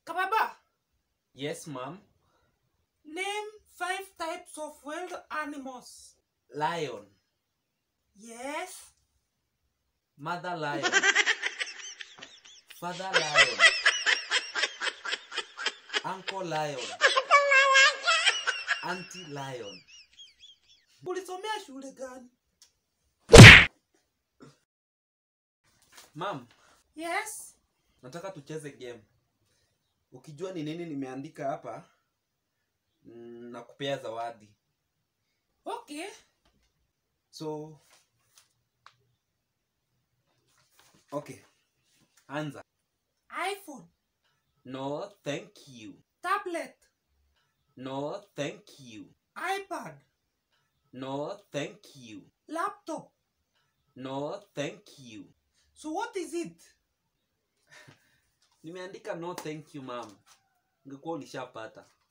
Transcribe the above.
Kababa, Yes, ma'am. name five types of wild animals. Lion. Yes. Mother lion. Father lion. Uncle lion. Auntie lion. Ulisomea shule gani? Ma'am, Yes. nataka tucheze game. Ukijua ni nini nimeandika hapa, mm, nakupea zawadi. Okay. So Okay. Anza. iPhone, No, thank you. tablet, No, thank you. iPad, No, thank you. laptop. No, thank you. So what is it? Nimeandika no thank you ma'am. Ungekuwa ulishapata.